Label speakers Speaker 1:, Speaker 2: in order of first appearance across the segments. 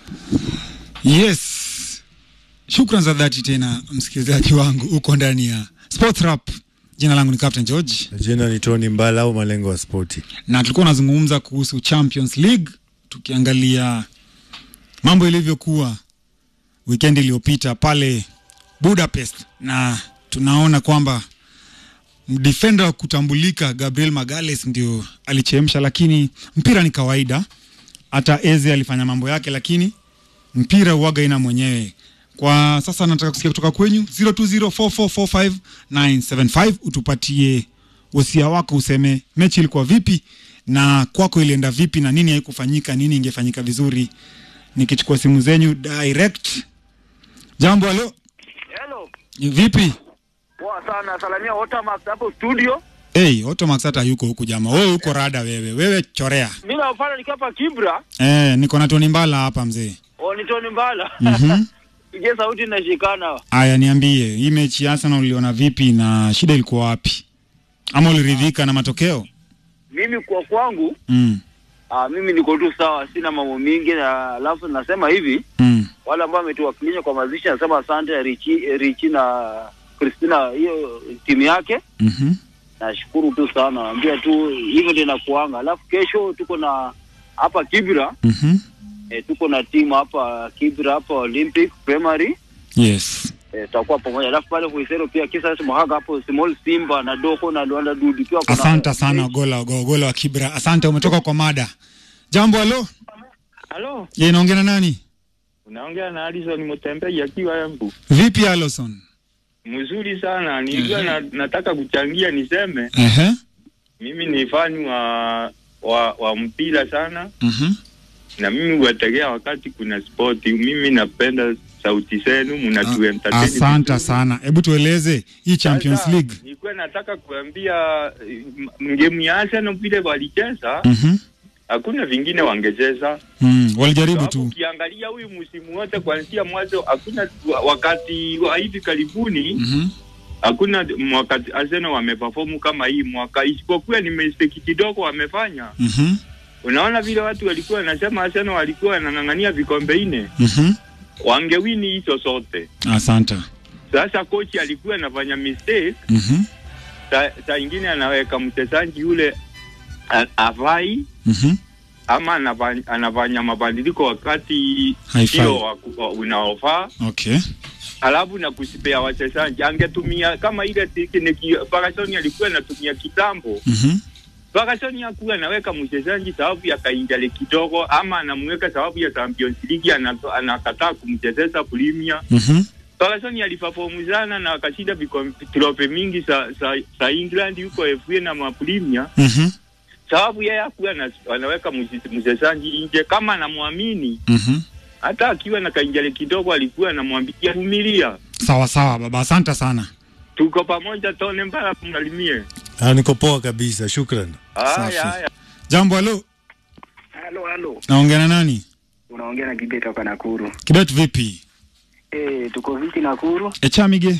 Speaker 1: Yes, shukran za dhati tena msikilizaji wangu, uko ndani ya Sports Rap. Jina langu ni Captain George
Speaker 2: Jina ni Tony Mbala au malengo ya spoti.
Speaker 1: na tulikuwa tunazungumza kuhusu Champions League tukiangalia mambo ilivyokuwa weekend iliyopita pale Budapest, na tunaona kwamba defender wa kutambulika Gabriel Magales ndio alichemsha, lakini mpira ni kawaida. Hata Eze alifanya mambo yake, lakini mpira uwaga ina mwenyewe. Kwa sasa nataka kusikia kutoka kwenyu 0204445975 utupatie wosia wako, useme mechi ilikuwa vipi na kwako ilienda vipi na nini haikufanyika, nini ingefanyika vizuri. Nikichukua simu zenyu direct. Jambo, halo,
Speaker 3: Hello.
Speaker 1: vipi?
Speaker 3: Poa sana. Salamia Otamax hapo studio.
Speaker 1: Hey, Automax hata yuko huku jamaa. Wewe uko rada wewe. Wewe chorea.
Speaker 3: Mimi nafanya nikiwa hapa Kibra.
Speaker 1: Eh, niko na Tony Mbala hapa mzee.
Speaker 3: O ni Tony Mbala.
Speaker 1: Mhm.
Speaker 3: Ije sauti inashikana.
Speaker 1: Aya, niambie hii mechi ya Arsenal uliona vipi na shida ilikuwa wapi? Ama uliridhika na matokeo?
Speaker 3: Mimi kwa kwangu
Speaker 1: Mm.
Speaker 3: ah, mimi niko tu sawa, sina mambo mingi na alafu nasema hivi
Speaker 1: Mm.
Speaker 3: wale ambao wametuwakilisha kwa mazishi nasema asante ya Richi, Richi na Christina hiyo timu yake.
Speaker 1: Mhm.
Speaker 3: Nashukuru tu sana. Naambia tu hivyo ndio inakuanga. Alafu kesho tuko na hapa Kibra
Speaker 1: Mhm.
Speaker 3: eh, tuko na timu hapa Kibra hapa Olympic Primary
Speaker 1: Yes.
Speaker 3: Eh, tutakuwa pamoja alafu pale Kuisero pia kisa Mohaga hapo Small Simba na Doko na Luanda Dudu pia kuna
Speaker 1: Asante sana Gola Go- Gola wa Kibra. Asante umetoka kwa mada. Jambo, halo.
Speaker 4: Halo,
Speaker 1: Je, naongea na nani?
Speaker 4: unaongea na Alison Mutembei akiwa Embu.
Speaker 1: Vipi Alison?
Speaker 4: Mzuri sana. Nilikuwa na, nataka kuchangia niseme
Speaker 1: Ehe.
Speaker 4: mimi ni fani wa wa, wa mpira sana
Speaker 1: Mhm.
Speaker 4: na mimi huwategea wakati kuna spoti. Mimi napenda sauti zenu mnatu entertain.
Speaker 1: Asante
Speaker 4: vizuri.
Speaker 1: sana. Hebu tueleze hii Champions
Speaker 4: Sasa,
Speaker 1: League.
Speaker 4: Nilikuwa nataka kuambia ngemu ya Arsenal vile walicheza,
Speaker 1: Mhm.
Speaker 4: hakuna vingine wangecheza.
Speaker 1: Mm. Walijaribu
Speaker 4: Sababu
Speaker 1: tu.
Speaker 4: Ukiangalia huyu msimu wote kuanzia mwanzo, hakuna wakati wa hivi karibuni
Speaker 1: Mhm.
Speaker 4: hakuna wakati Arsenal wameperform kama hii mwaka, isipokuwa ni mistake kidogo wamefanya.
Speaker 1: Mhm.
Speaker 4: Unaona vile watu walikuwa wanasema Arsenal walikuwa wanang'ang'ania vikombe nne,
Speaker 1: Mhm.
Speaker 4: wangewini hizo zote.
Speaker 1: Asante.
Speaker 4: Sasa kochi alikuwa anafanya mistake,
Speaker 1: Mhm.
Speaker 4: saa sa ingine anaweka mchezaji yule a- avai
Speaker 1: Mhm.
Speaker 4: ama anafanya, anafanya mabadiliko wakati
Speaker 1: Haifai.
Speaker 4: sio wa- wa- unaofaa
Speaker 1: Okay.
Speaker 4: alafu na kusipea wachezaji. Angetumia kama ile tekniki Ferguson alikuwa anatumia kitambo
Speaker 1: Mhm.
Speaker 4: Ferguson hakuwa anaweka mchezaji sababu ya kainjali kidogo, ama anamweka sababu ya Champions League, ana- anakataa kumchezesha Premier.
Speaker 1: Mhm.
Speaker 4: Ferguson aliperform sana na akashinda vikombe trofe mingi za za, za England huko FA na mapremia,
Speaker 1: Mhm.
Speaker 4: sababu yeye hakuwa ana- anaweka mche- mchezaji nje kama anamwamini.
Speaker 1: Mhm.
Speaker 4: Hata akiwa na kainjali kidogo, alikuwa anamwambia vumilia,
Speaker 1: Sawa sawa baba, asante sana.
Speaker 4: tuko pamoja, tone mbala mnalimie.
Speaker 2: Ah, niko poa kabisa, shukran.
Speaker 1: Safi.
Speaker 4: Haya haya.
Speaker 1: Jambo, halo.
Speaker 3: Halo halo.
Speaker 1: Naongea na nani?
Speaker 3: Unaongea na Kibeta kwa Nakuru.
Speaker 1: Kibet vipi?
Speaker 3: Eh, tuko viti Nakuru.
Speaker 1: Echamige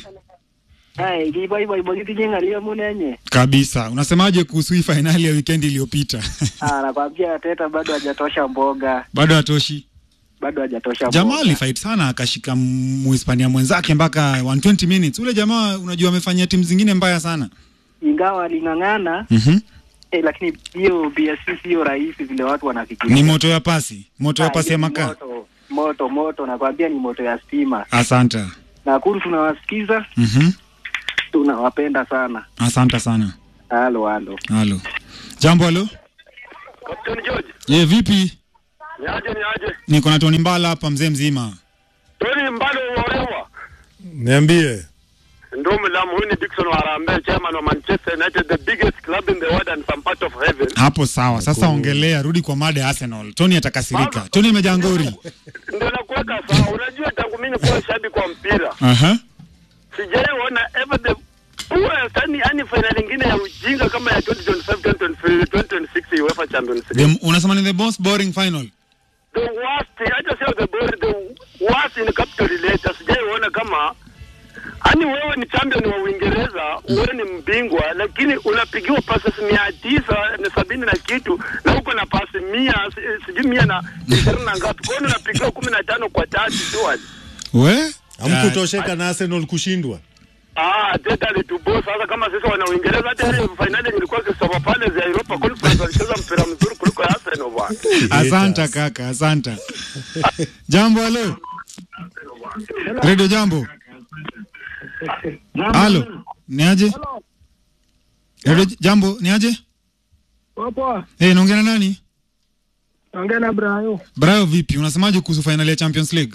Speaker 3: Hai, kibai bai bai kijinga leo munenye.
Speaker 1: kabisa. Unasemaje kuhusu hii fainali ya weekend iliyopita?
Speaker 3: Ah, nakwambia Teta bado hajatosha mboga.
Speaker 1: Bado hatoshi.
Speaker 3: Bado hajatosha
Speaker 1: Jamaa
Speaker 3: mboga.
Speaker 1: alifight sana akashika Muhispania mwenzake mpaka 120 minutes. Ule jamaa unajua amefanyia timu zingine mbaya sana.
Speaker 3: Ingawa aling'ang'ana
Speaker 1: Mhm.
Speaker 3: eh, lakini hiyo BSC sio rahisi vile watu wanafikiria.
Speaker 1: Ni moto ya pasi, moto ya
Speaker 3: Ah,
Speaker 1: pasi ya
Speaker 3: hiyo ni
Speaker 1: makaa.
Speaker 3: Moto, moto moto nakwambia ni moto ya stima.
Speaker 1: Asante.
Speaker 3: Nakuru tunawasikiza,
Speaker 1: Mhm.
Speaker 3: tunawapenda sana.
Speaker 1: Asante sana.
Speaker 3: Halo halo.
Speaker 1: Halo. Jambo halo.
Speaker 5: Captain George,
Speaker 1: Ye vipi?
Speaker 5: niaje niaje?
Speaker 1: Niko na Tony Mbala hapa mzee mzima.
Speaker 5: Tony Mbalo umeolewa?
Speaker 2: Niambie.
Speaker 5: Ndio mlamu huyu ni Dickson Warambe, chairman wa Manchester United, the biggest club in the world and some part of heaven.
Speaker 1: Hapo sawa. Sasa ongelea, rudi kwa mada ya Arsenal. Tony atakasirika. Tony imejangori.
Speaker 5: Ndio nakuweka sawa. Unajua tangu mimi kuwa shabiki wa mpira,
Speaker 1: Aha.
Speaker 5: sijaiona ever the poorest, yani yani final nyingine ya ujinga kama ya 2025 2025 2026 UEFA Champions League.
Speaker 1: The, unasema ni the most boring final.
Speaker 5: The worst, hata sio the best, the worst in capital letters. Sijaiona kama yaani wewe ni champion wa Uingereza, wewe ni mbingwa, lakini unapigiwa passes mia tisa na sabini na kitu na uko na pasi mia si- sijui mia na ishirini na ngapi, kwa hiyo unapigiwa kumi na tano kwa tatu tu.
Speaker 1: we
Speaker 2: Hamkutosheka na Arsenal kushindwa.
Speaker 5: Ah, teta alitubo sasa kama sisi wana Uingereza hata ile finali ilikuwa Crystal Palace ya Europa Conference walicheza mpira mzuri kuliko ya Arsenal bwana.
Speaker 1: asanta kaka asanta jambo halo redio jambo halo ni aje redio jambo ni aje
Speaker 6: Poa,
Speaker 1: hey, naongea na nani
Speaker 6: ongea na Brayo.
Speaker 1: brayo vipi unasemaje kuhusu fainali ya champions league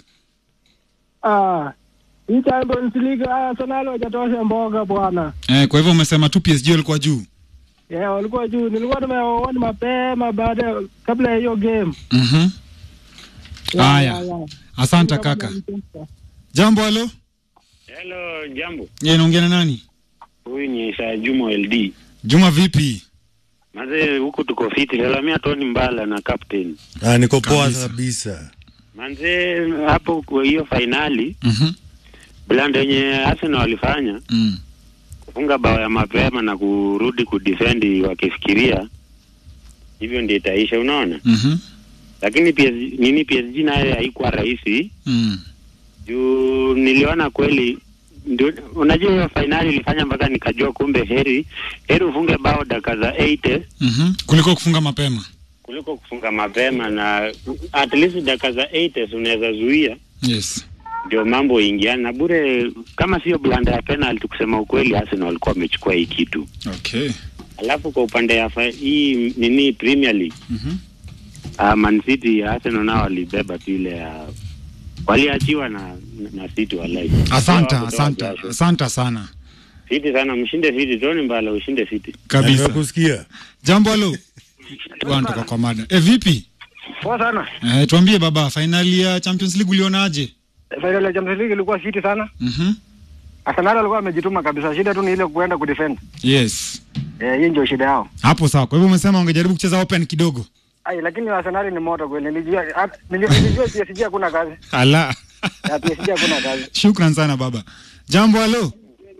Speaker 6: Ah, hii Champions League ah, Arsenal hajatosha mboga bwana.
Speaker 1: eh, kwa hivyo umesema tu psg walikuwa juu
Speaker 6: Yeah, walikuwa juu. Nilikuwa nimewaona mapema baada ya- kabla ya hiyo game.
Speaker 1: Mhm.
Speaker 6: Yeah,
Speaker 1: Haya.
Speaker 6: yeah, yeah.
Speaker 1: asanta kaka jambo halo
Speaker 7: Hello, jambo.
Speaker 1: ye naongea na nani
Speaker 7: Huyu ni Isa Juma LD.
Speaker 1: juma vipi
Speaker 7: Manze huku tuko fiti. Salamia Tony Mbala na captain.
Speaker 2: Ah, niko poa
Speaker 1: Kabisa.
Speaker 2: kabisa.
Speaker 7: Manze hapo kwa hiyo fainali
Speaker 1: Mhm.
Speaker 7: blanda yenye Arsenal walifanya
Speaker 1: Mm.
Speaker 7: kufunga bao ya mapema na kurudi kudefend wakifikiria hivyo ndio itaisha, unaona.
Speaker 1: Mhm.
Speaker 7: Lakini PSG, nini PSG nayo haikuwa rahisi
Speaker 1: Mm.
Speaker 7: juu niliona kweli ndio, unajua hiyo fainali ilifanya mpaka nikajua kumbe heri heri ufunge bao dakika za 80
Speaker 1: Mhm. kuliko kufunga mapema
Speaker 7: kuliko kufunga mapema na at least dakika za 80 unaweza zuia
Speaker 1: yes
Speaker 7: ndio mambo ingiana na bure. Kama sio blanda ya penalty, kusema ukweli, Arsenal walikuwa wamechukua hii kitu.
Speaker 1: okay
Speaker 7: Alafu kwa upande ya fa- hii nini Premier League
Speaker 1: Mhm.
Speaker 7: uh, Man City ya Arsenal nao walibeba tu ile ya waliachiwa na na City walai.
Speaker 1: asanta
Speaker 7: Hawakutoa
Speaker 1: asanta
Speaker 7: jasho.
Speaker 1: asanta sana
Speaker 7: City sana, mshinde City, Tony Mbala ushinde City.
Speaker 1: kabisa
Speaker 2: Nimekusikia.
Speaker 1: jambo halo wanatoka kwa mada e, vipi
Speaker 6: Poa sana.
Speaker 1: e, tuambie baba fainali ya champions league ulionaje
Speaker 6: Final ya Champions League ilikuwa fiti sana.
Speaker 1: Mhm.
Speaker 6: Arsenal alikuwa amejituma kabisa. Shida tu ni ile kuenda kudefend.
Speaker 1: yes
Speaker 6: Eh, hii ndio shida yao.
Speaker 1: hapo sawa kwa hivyo umesema ungejaribu kucheza open kidogo
Speaker 6: Ai, lakini Arsenal ni moto kweli. Nilijua hata- nili- nilijua PSG hakuna kazi.
Speaker 1: ala
Speaker 6: Ya PSG hakuna kazi.
Speaker 1: shukran sana baba jambo halo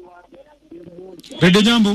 Speaker 1: redio jambo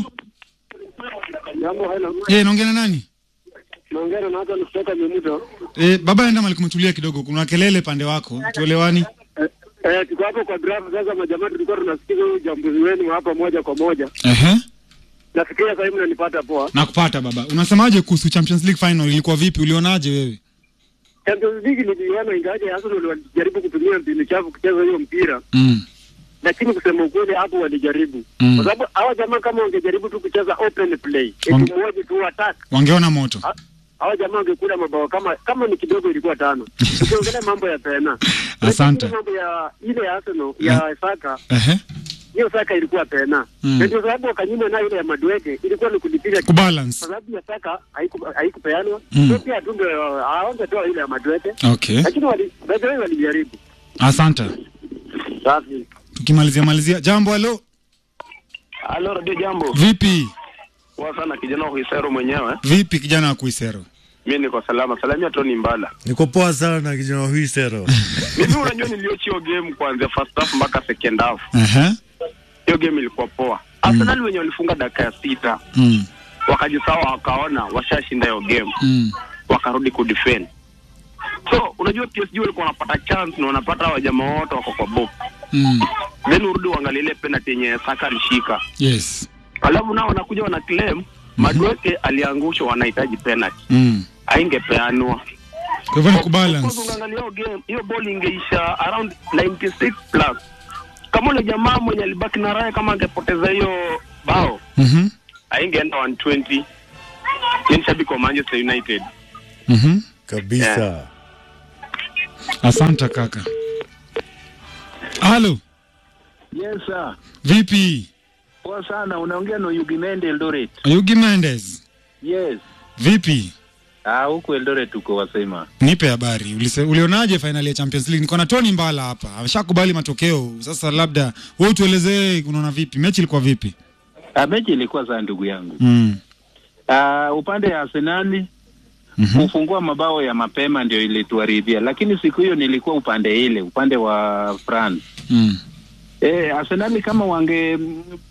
Speaker 5: Jambo hello.
Speaker 1: e, naongea na nani
Speaker 5: Naongea na Nathan kutoka Memuto.
Speaker 1: e, baba enda mali kumetulia kidogo kuna kelele pande wako tuelewani
Speaker 5: Eh, eh, tuko hapo kwa draft sasa, majamaa tulikuwa tunasikiza huyu jambuzi wenu hapa moja kwa moja.
Speaker 1: Ehe.
Speaker 5: Nafikiria sasa hivi mnanipata poa.
Speaker 1: nakupata baba unasemaje kuhusu champions league final ilikuwa vipi ulionaje wewe
Speaker 5: Champions League niliona ingawaje Arsenal walijaribu kutumia mbinu chafu kucheza hiyo mpira,
Speaker 1: mm.
Speaker 5: lakini kusema ukweli hapo walijaribu
Speaker 1: Mm.
Speaker 5: kwa sababu hawa jamaa kama wangejaribu tu kucheza open play,
Speaker 1: Wange-
Speaker 5: eti mmoja tu attack,
Speaker 1: wangeona moto
Speaker 5: Ha- hawa jamaa wangekula mabao kama kama ni kidogo ilikuwa tano. Tukiongelea mambo ya pena,
Speaker 1: Asante.
Speaker 5: Lakini mambo ya ile ya Arsenal ya Saka
Speaker 1: Ehe.
Speaker 5: hiyo Saka ilikuwa pena
Speaker 1: Mm.
Speaker 5: na ndio sababu wakanyima nayo ile ya Madueke ilikuwa ni kulipiga
Speaker 1: kubalance
Speaker 5: kwa sababu ya Saka haiku- haikupeanwa
Speaker 1: Mm.
Speaker 5: mm. pia tu ndio hawangetoa ile ya Madueke
Speaker 1: okay
Speaker 5: lakini wali baadhi wao walijaribu.
Speaker 1: asante
Speaker 5: Safi.
Speaker 1: tukimalizia malizia jambo halo
Speaker 5: Halo Radio Jambo.
Speaker 1: vipi
Speaker 5: Poa sana kijana wa Hisero mwenyewe.
Speaker 1: vipi kijana wa kuisero
Speaker 5: Mimi niko salama. Salamia Tony Mbala.
Speaker 2: Niko poa sana kijana huyu Sero.
Speaker 5: Mimi unajua niliochi hiyo game kuanzia first half mpaka second half.
Speaker 1: Ehe.
Speaker 5: Hiyo game ilikuwa poa. Arsenal wenye walifunga dakika ya sita
Speaker 1: Mm.
Speaker 5: wakajisawa wakaona washashinda hiyo game
Speaker 1: Mm.
Speaker 5: wakarudi kudefend. So unajua PSG walikuwa wanapata chance na wanapata hawa jamaa wote wako kwa box.
Speaker 1: Mm.
Speaker 5: Then urudi uangalie ile penalty yenye Saka alishika.
Speaker 1: yes
Speaker 5: Alafu nao wanakuja wana claim Madueke aliangushwa wanahitaji penalty.
Speaker 1: mm.
Speaker 5: Haingepeanwa.
Speaker 1: kwa hivyo ni
Speaker 5: Of course,
Speaker 1: kubalance
Speaker 5: unaangalia hiyo game, hiyo ball ingeisha around 96 plus. Kama ule jamaa mwenye alibaki na raya kama angepoteza hiyo bao,
Speaker 1: Mhm.
Speaker 5: haingeenda 120. Ni shabiki wa Manchester United.
Speaker 1: Mhm.
Speaker 2: Kabisa.
Speaker 1: asante kaka halo
Speaker 8: Yes sir.
Speaker 1: vipi
Speaker 8: Poa sana, unaongea na Yugi Mende Eldoret.
Speaker 1: yugi mendes
Speaker 8: Yes.
Speaker 1: vipi
Speaker 8: Ah, huku Eldoret tuko wasema.
Speaker 1: nipe habari Ulise, ulionaje fainali ya champions league niko na tony mbala hapa ameshakubali matokeo sasa labda wewe tuelezee unaona vipi mechi ilikuwa vipi
Speaker 8: Ah, mechi ilikuwa saa ndugu yangu.
Speaker 1: mm.
Speaker 8: Ah, upande ya Arsenali
Speaker 1: Mhm.
Speaker 8: kufungua mabao ya mapema ndio ilituharibia, lakini siku hiyo nilikuwa upande ile, upande wa France.
Speaker 1: Mm.
Speaker 8: Eh, Arsenal kama wange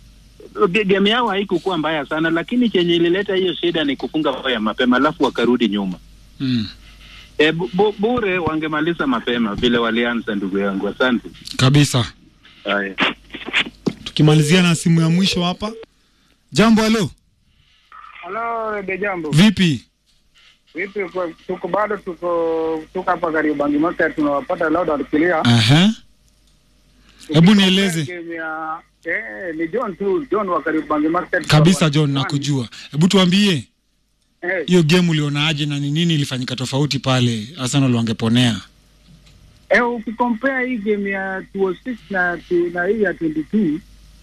Speaker 8: ge- game yao haikukuwa mbaya sana, lakini chenye ilileta hiyo shida ni kufunga bao ya mapema alafu wakarudi nyuma.
Speaker 1: mm.
Speaker 8: E, bu, bu, bure wangemaliza mapema vile walianza, ndugu yangu. Asante.
Speaker 1: kabisa
Speaker 8: Haya.
Speaker 1: tukimalizia na simu ya mwisho hapa jambo halo
Speaker 6: Halo, Rede Jambo.
Speaker 1: vipi
Speaker 6: Vipi, kwa- tuko bado tuko tuko hapa karibu Bangi Market tunawapata loud and clear.
Speaker 1: Aha. hebu nieleze
Speaker 6: Game ya eh, ni John tu, John wa karibu Bangi Market.
Speaker 1: kabisa john nakujua hebu tuambie
Speaker 6: Eh,
Speaker 1: hiyo game ulionaje na ni nini ilifanyika tofauti pale arsenal wangeponea
Speaker 6: eh, ukikompare hii game ya 206 na tu- na hii ya 22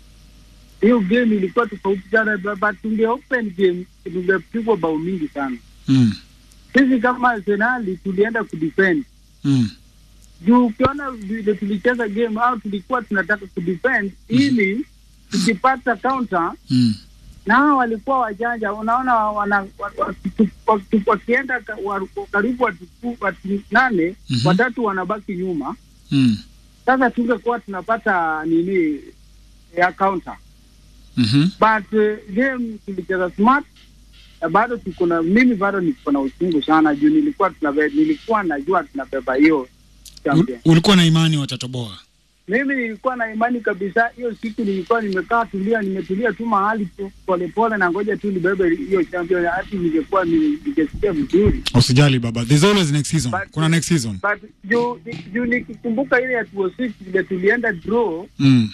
Speaker 6: hiyo game ilikuwa tofauti sana, bu- but tunge open game tungepigwa bao mingi sana.
Speaker 1: mm.
Speaker 6: Sisi kama Arsenal tulienda kudefend
Speaker 1: Mm.
Speaker 6: juu ukiona vile tulicheza game au tulikuwa tunataka kudefend ili tukipata counter
Speaker 1: Mm.
Speaker 6: na hao walikuwa wajanja, unaona wana, wa- wa- tu- wa- tu- wakienda ka- wa- karibu watu ku- watu nane
Speaker 1: Mhm.
Speaker 6: watatu wanabaki nyuma.
Speaker 1: Mm.
Speaker 6: Sasa tungekuwa tunapata nini ya counter,
Speaker 1: Mhm.
Speaker 6: but uh, game tulicheza smart na bado tuko na mimi bado niko na uchungu sana juu nilikuwa tunabe, nilikuwa najua tunabeba hiyo champion.
Speaker 1: U- ulikuwa na imani watatoboa
Speaker 6: Mimi nilikuwa na imani kabisa. Hiyo siku nilikuwa nimekaa tulia, nimetulia tu mahali tu polepole, na ngoja tu nibebe hiyo champion, hati ningekuwa ni- ningesikia vizuri,
Speaker 1: usijali baba there's always next season
Speaker 6: But-
Speaker 1: kuna next season
Speaker 6: but juu juu nikikumbuka ile ya 206 vile tulienda draw
Speaker 1: mm.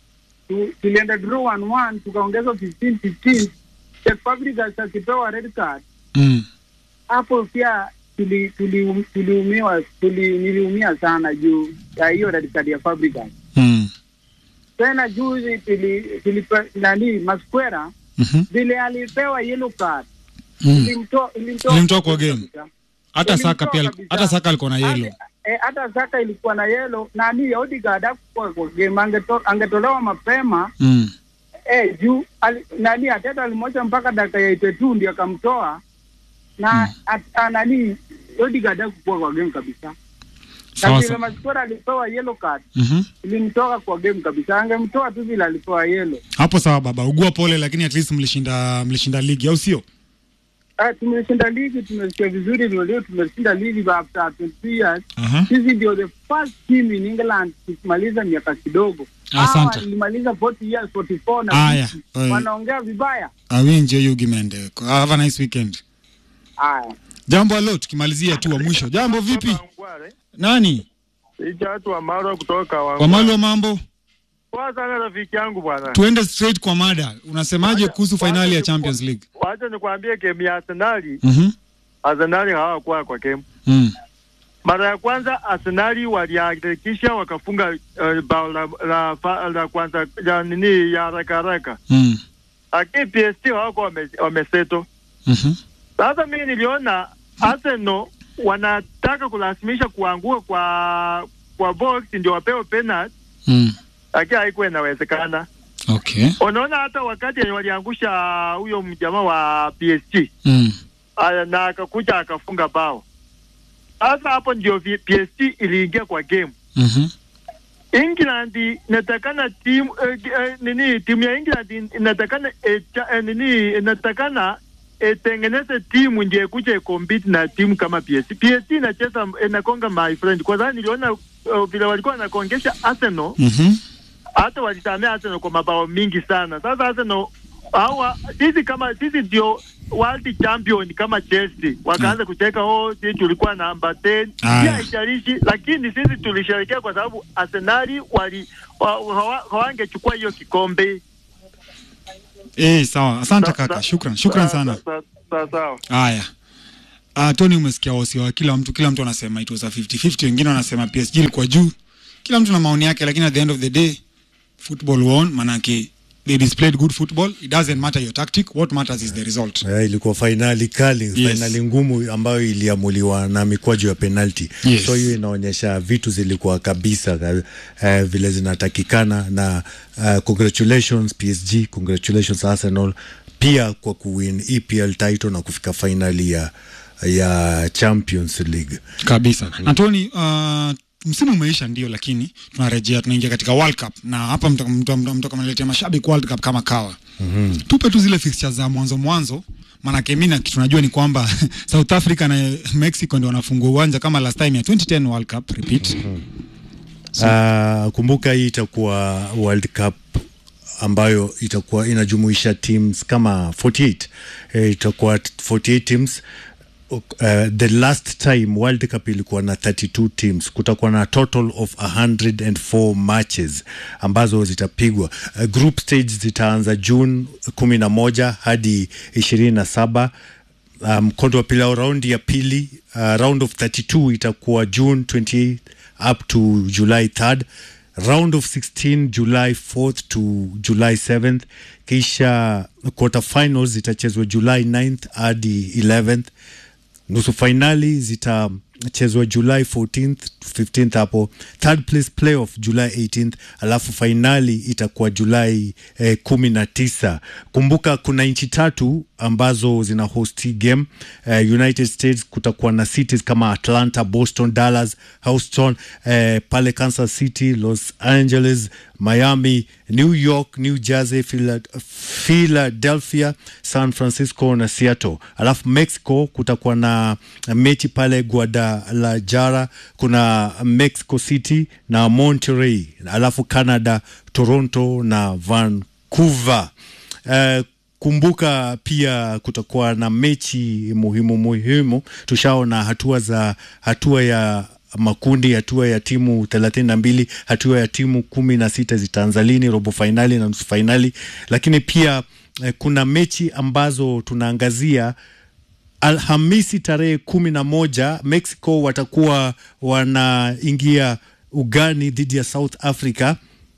Speaker 6: tu, tulienda draw 1-1 tukaongeza 15 15 Czech Fabregas akipewa red card
Speaker 1: Mm.
Speaker 6: hapo pia tuli- tuli- tuliumiwa tuli, niliumia sana juu ya hiyo red card ya Fabregas.
Speaker 1: Mm.
Speaker 6: Tena juzi tuli, tuli, nani Masquera
Speaker 1: Mhm.
Speaker 6: vile alipewa yellow card
Speaker 1: Mm.
Speaker 6: ilimtoa ilimtoa
Speaker 1: Ilimtoa kwa game.
Speaker 6: kabisa.
Speaker 1: hata saka
Speaker 6: Ilimtoa
Speaker 1: pia
Speaker 6: kabisa.
Speaker 1: hata saka alikuwa na yellow
Speaker 6: Hata- eh, hata Saka ilikuwa na yellow nani Odegaard hakuwa kwa game angeto, angetolewa mapema
Speaker 1: mm.
Speaker 6: eh, juu ali, nani Ateta alimwacha mpaka dakika ya 82 ndio akamtoa na at, a, nani Odegaard hakuwa kwa game kabisa. Na
Speaker 1: sawa
Speaker 6: vile
Speaker 1: sawa
Speaker 6: Masquera alipewa yellow card
Speaker 1: Mhm.
Speaker 6: ilimtoka kwa game kabisa, angemtoa tu vile alipewa yellow.
Speaker 1: hapo sawa baba ugua pole lakini at least mlishinda mlishinda ligi au sio
Speaker 6: Ah, tumeshinda ligi, tumesikia vizuri, ndio leo tumeshinda ligi after 22 years.
Speaker 1: Aha.
Speaker 6: Sisi ndio the first team in England kumaliza miaka kidogo.
Speaker 1: Asante.
Speaker 6: Hawa walimaliza 40 years, 44 na
Speaker 1: Aya,
Speaker 6: 50.
Speaker 1: eh.
Speaker 6: wanaongea vibaya.
Speaker 1: awinje yugi mende have a nice weekend
Speaker 6: Haya.
Speaker 1: jambo alo tukimalizia tu wa mwisho jambo vipi nani
Speaker 4: Licha watu wa Maro kutoka wa
Speaker 1: kwa mali wa mambo
Speaker 4: Poa sana rafiki yangu bwana.
Speaker 1: tuende straight kwa mada unasemaje kuhusu fainali ya champions league
Speaker 4: Wacha nikwambie game ya Arsenali,
Speaker 1: Mhm.
Speaker 4: Arsenali hawakuwa kwa game.
Speaker 1: Mm.
Speaker 4: Mara ya kwanza Arsenali walihakikisha wakafunga uh, bao la, la, la, la kwanza ya nini ya haraka haraka,
Speaker 1: Mm.
Speaker 4: lakini PSG hawako wame, wameseto.
Speaker 1: Mhm.
Speaker 4: Sasa mimi niliona Arsenal wanataka kulazimisha kuanguka kwa kwa box ndio wapewe penalty,
Speaker 1: Mm.
Speaker 4: lakini haikuwa inawezekana.
Speaker 1: okay
Speaker 4: Unaona, hata wakati yenye waliangusha huyo mjamaa wa PSG
Speaker 1: mm.
Speaker 4: aya, na akakuja akafunga bao. Sasa hapo ndio vi- PSG iliingia kwa game.
Speaker 1: Mhm.
Speaker 4: England inatakana timu eh, eh, nini timu ya England inatakana eh, cha- eh, nini inatakana itengeneze timu ndio ikuje compete na timu kama PSG. PSG inacheza inakonga my friend, kwa sababu niliona uh, vile walikuwa wanakongesha Arsenal
Speaker 1: Mhm.
Speaker 4: hata walisamea Arsenal kwa mabao mingi sana. Sasa Arsenal hawa sisi kama sisi ndio world champion kama Chelsea wakaanza kucheka oh, sisi tulikuwa namba 10
Speaker 1: Aya.
Speaker 4: pia haijalishi, lakini sisi tulisherekea kwa sababu Arsenali wali wa- hawa- hawangechukua hiyo kikombe.
Speaker 1: Eh, sawa asante
Speaker 4: Sa-
Speaker 1: kaka
Speaker 4: sa-
Speaker 1: shukran shukran
Speaker 4: sa-
Speaker 1: sana
Speaker 4: sa- sa- Sawa.
Speaker 1: haya uh, tony umesikia wasia wa kila mtu kila mtu anasema it was a 50-50 wengine wanasema psg ilikuwa juu kila mtu na maoni yake lakini at the end of the day football won manake they displayed good football it doesn't matter your tactic what matters is the result
Speaker 2: Eh, ilikuwa fainali kali
Speaker 1: Yes.
Speaker 2: fainali ngumu ambayo iliamuliwa na mikwaju ya penalti
Speaker 1: Yes.
Speaker 2: so hiyo inaonyesha vitu zilikuwa kabisa eh, vile zinatakikana na uh, congratulations PSG congratulations Arsenal pia kwa kuwin EPL title na kufika fainali ya ya Champions League
Speaker 1: kabisa na tony uh, msimu umeisha ndio, lakini tunarejea tunaingia katika World Cup na hapa mtoka mtoka mtoka mnaletea mashabiki World Cup kama kawa.
Speaker 2: Mhm.
Speaker 1: Tupe tu zile fixtures za mwanzo mwanzo, maanake mimi na kitu najua ni kwamba South Africa na Mexico ndio wanafungua uwanja kama last time ya 2010 World Cup repeat.
Speaker 2: Uh, kumbuka hii itakuwa World Cup ambayo itakuwa inajumuisha teams kama 48 eh, itakuwa 48 teams uh, the last time World Cup ilikuwa na 32 teams. Kutakuwa na total of 104 matches ambazo zitapigwa. Uh, group stage zitaanza June 11 hadi 27 mkondo um, wa pili au raundi ya pili uh, round of 32 itakuwa June 28 up to July 3rd round of 16 July 4th to July 7th kisha quarter finals zitachezwa July 9th hadi 11th nusu fainali zitachezwa July 14th to 15th hapo third place playoff July 18th alafu fainali itakuwa Julai eh, kumi na tisa. Kumbuka kuna nchi tatu ambazo zina host hii game eh, United States kutakuwa na cities kama Atlanta, Boston, Dallas, Houston eh, pale Kansas City, Los Angeles, Miami, New York, New Jersey, Phila- Philadelphia, San Francisco na Seattle. Alafu Mexico kutakuwa na mechi pale Guadalajara, kuna Mexico City na Monterrey, alafu Canada, Toronto na Vancouver. Eh, kumbuka pia kutakuwa na mechi muhimu muhimu. Tushaona hatua za hatua ya makundi, hatua ya timu thelathini na mbili, hatua ya timu kumi na sita zitaanza lini, robo fainali na nusu fainali. Lakini pia eh, kuna mechi ambazo tunaangazia Alhamisi tarehe kumi na moja Mexico watakuwa wanaingia ugani dhidi ya South Africa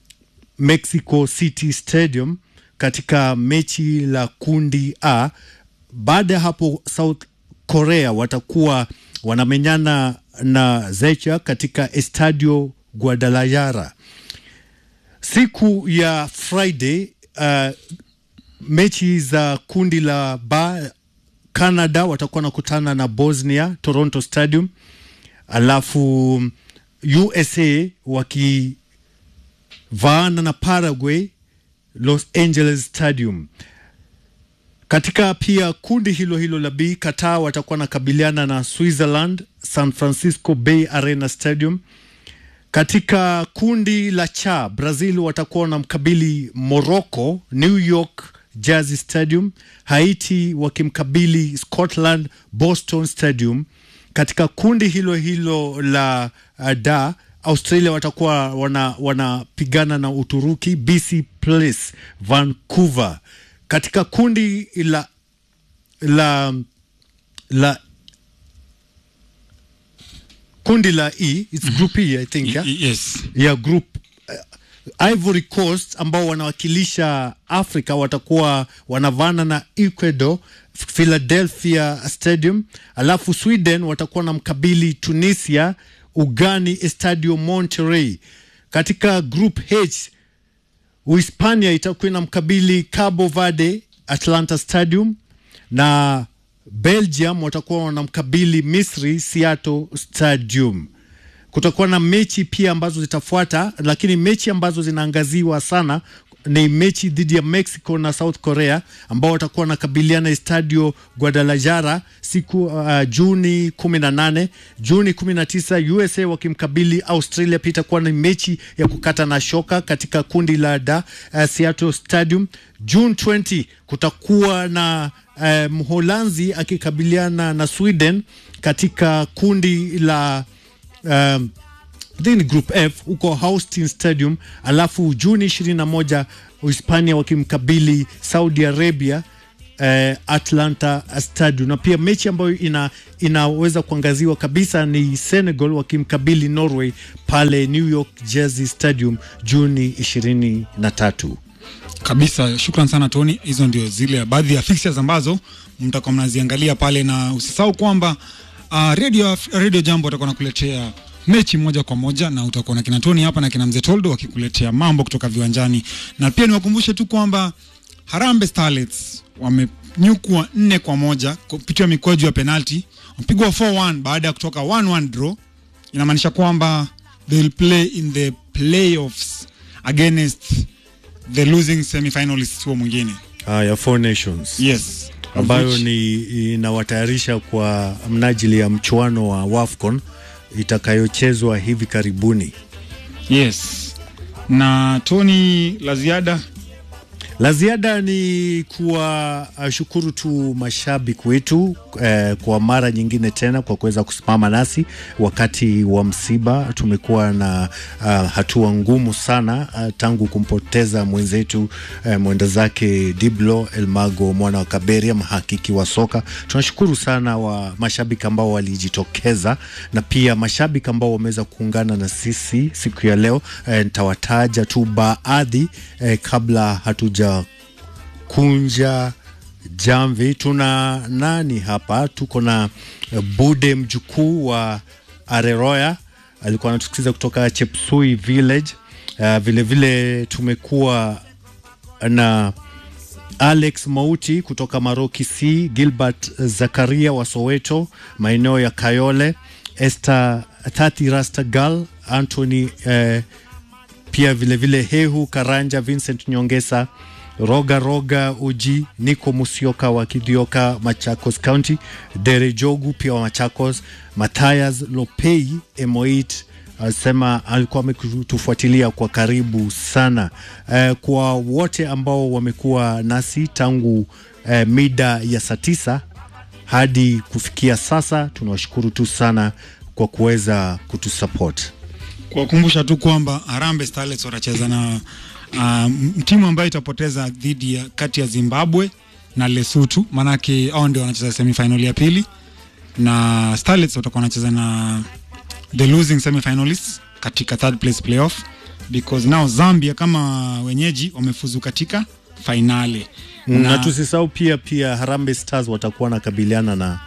Speaker 2: Mexico City Stadium katika mechi la kundi A. Baada ya hapo South Korea watakuwa wanamenyana na Zecha katika Estadio Guadalajara. Siku ya Friday uh, mechi za kundi la ba Canada watakuwa nakutana na Bosnia Toronto Stadium, alafu USA wakivaana na Paraguay Los Angeles Stadium. Katika pia kundi hilo hilo la B, Qatar watakuwa nakabiliana na Switzerland San Francisco Bay Arena Stadium. Katika kundi la cha Brazil watakuwa wanamkabili Morocco New York Jersey Stadium, Haiti wakimkabili Scotland Boston Stadium. Katika kundi hilo hilo la uh, da Australia watakuwa wana wanapigana na Uturuki BC Place Vancouver. Katika kundi la la la kundi la E, it's group E I think yeah?
Speaker 1: Yes.
Speaker 2: ya group uh, Ivory Coast ambao wanawakilisha Afrika watakuwa wanavana na Ecuador Philadelphia Stadium, alafu Sweden watakuwa na mkabili Tunisia ugani Estadio Monterrey. Katika group H Uhispania itakuwa na mkabili Cabo Verde Atlanta Stadium na Belgium watakuwa wanamkabili Misri Seattle Stadium. Kutakuwa na mechi pia ambazo zitafuata, lakini mechi ambazo zinaangaziwa sana ni mechi dhidi ya Mexico na South Korea ambao watakuwa wanakabiliana Estadio Guadalajara siku uh, Juni 18. Juni 19 USA wakimkabili Australia. Pia itakuwa ni mechi ya kukata na shoka katika kundi la da uh, Seattle Stadium. June 20 kutakuwa na uh, Mholanzi akikabiliana na Sweden katika kundi la um, then group F huko Houston Stadium, alafu Juni 21 Uhispania wakimkabili Saudi Arabia eh, Atlanta Stadium, na pia mechi ambayo ina, inaweza kuangaziwa kabisa ni Senegal wakimkabili Norway pale New York Jersey Stadium Juni 23.
Speaker 1: kabisa shukran sana tony hizo ndio zile baadhi ya fixtures ambazo mtakuwa mnaziangalia pale na usisahau kwamba uh, radio, radio jambo watakuwa nakuletea mechi moja kwa moja na utakuwa na kina tony hapa na kina mzee toldo wakikuletea mambo kutoka viwanjani na pia niwakumbushe tu kwamba harambe starlets wamenyukwa nne kwa moja kupitia mikwaju ya penalti wamepigwa 4-1 baada ya kutoka 1-1 draw inamaanisha kwamba they'll play in the playoffs against the losing semi-finalists huo mwingine
Speaker 2: Ah, ya Four Nations
Speaker 1: yes
Speaker 2: ambayo
Speaker 1: Which-
Speaker 2: ni inawatayarisha kwa mnajili ya mchuano wa WAFCON itakayochezwa hivi karibuni.
Speaker 1: yes na tony la ziada
Speaker 2: La ziada ni kuwashukuru tu mashabiki wetu eh, kwa mara nyingine tena kwa kuweza kusimama nasi wakati wa msiba. Tumekuwa na uh, hatua ngumu sana uh, tangu kumpoteza mwenzetu eh, mwenda zake Diblo Elmago mwana wa Kaberia, mhakiki wa soka. Tunashukuru sana wa mashabiki ambao walijitokeza na pia mashabiki ambao wameweza kuungana na sisi siku ya leo. Eh, nitawataja tu baadhi eh, kabla hatuja kunja jamvi. Tuna nani hapa? Tuko na eh, Bude mjukuu wa Areroya, alikuwa anatusikiza kutoka Chepsui Village. Uh, vile vile tumekuwa na Alex Mauti kutoka Maroki C, Gilbert Zakaria wa Soweto, maeneo ya Kayole, Esther Tati Rastagal, Anthony eh, pia vilevile vile Hehu Karanja, Vincent Nyongesa, Roga Roga Uji, Niko Musioka wa Kidhioka, Machakos County, Dere Jogu pia wa Machakos, Mathias Lopei Emoit alisema alikuwa ametufuatilia kwa karibu sana. Eh, kwa wote ambao wamekuwa nasi tangu eh, mida ya saa tisa hadi kufikia sasa, tunawashukuru tu sana kwa kuweza kutusupport.
Speaker 1: kuwakumbusha tu kwamba Harambee Starlets watacheza na uh, timu ambayo itapoteza dhidi ya kati ya Zimbabwe na Lesotho, maanake hao ndio wanacheza semifinal ya pili, na Starlets watakuwa wanacheza na the losing semifinalists katika third place playoff because now Zambia kama wenyeji wamefuzu katika fainali
Speaker 2: na, na tusisahau pia pia Harambee Stars watakuwa nakabiliana na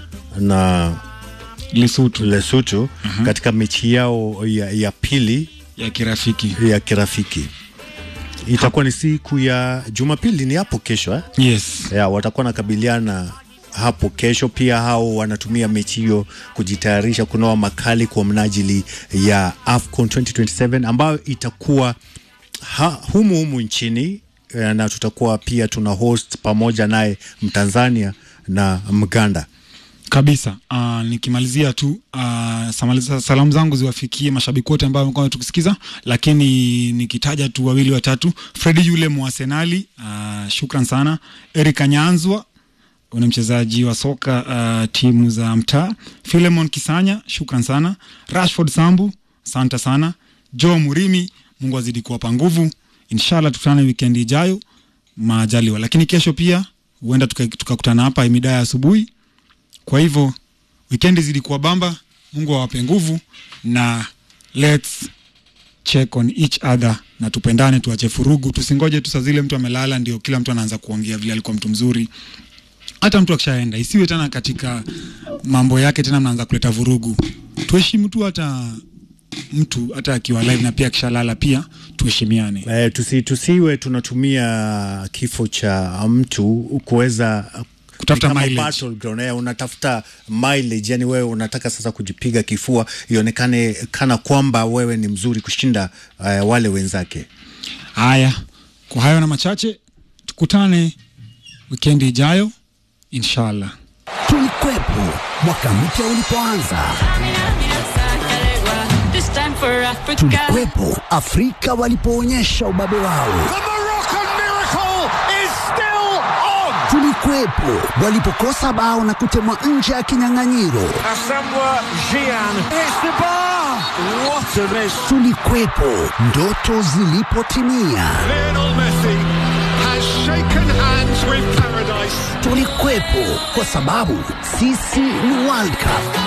Speaker 2: na
Speaker 1: Lesotho
Speaker 2: Lesotho katika mechi yao ya, ya pili
Speaker 1: ya kirafiki.
Speaker 2: ya kirafiki itakuwa ni siku ya Jumapili, ni hapo kesho eh?
Speaker 1: Yes.
Speaker 2: ya, watakuwa nakabiliana hapo kesho. Pia hao wanatumia mechi hiyo kujitayarisha kunoa makali kwa mnajili ya AFCON 2027 ambayo itakuwa ha, humu humu nchini eh, na tutakuwa pia tuna host pamoja naye Mtanzania na Mganda.
Speaker 1: kabisa uh, nikimalizia tu uh, samaliza, salamu zangu ziwafikie mashabiki wote ambao wamekuwa tukisikiza, lakini nikitaja tu wawili watatu, Fredi yule mwasenali uh, shukran sana. Eric Anyanzwa ni mchezaji wa soka uh, timu za mtaa. Philemon Kisanya shukran sana. Rashford Sambu asante sana. Joe Murimi, Mungu azidi kuwapa nguvu. Inshallah tukutane wikendi ijayo majaliwa, lakini kesho pia huenda tukakutana tuka tukakutana hapa mida ya asubuhi kwa hivyo wikendi zilikuwa bamba, Mungu awape nguvu na let's check on each other na tupendane, tuache furugu, tusingoje tu saa zile mtu amelala ndio kila mtu anaanza kuongea vile alikuwa mtu mzuri. Hata mtu akishaenda isiwe tena katika mambo yake tena mnaanza kuleta vurugu. Tuheshimu tu hata mtu hata akiwa live na pia akishalala pia tuheshimiane.
Speaker 2: Eh, tusi, tusiwe tunatumia kifo cha mtu kuweza
Speaker 1: Kutafuta
Speaker 2: kama
Speaker 1: mileage.
Speaker 2: battleground, eh, unatafuta mileage, yani wewe unataka sasa kujipiga kifua ionekane kana kwamba wewe ni mzuri kushinda uh, wale wenzake.
Speaker 1: Haya, kwa hayo na machache, tukutane wikendi ijayo inshallah.
Speaker 9: Tulikwepo mwaka mpya ulipoanza,
Speaker 10: This time for Africa.
Speaker 9: tulikwepo Afrika walipoonyesha ubabe wao, tulikwepo walipokosa bao na kutemwa nje ya kinyang'anyiro, tulikwepo ndoto zilipotimia, tulikwepo kwa sababu sisi ni World Cup.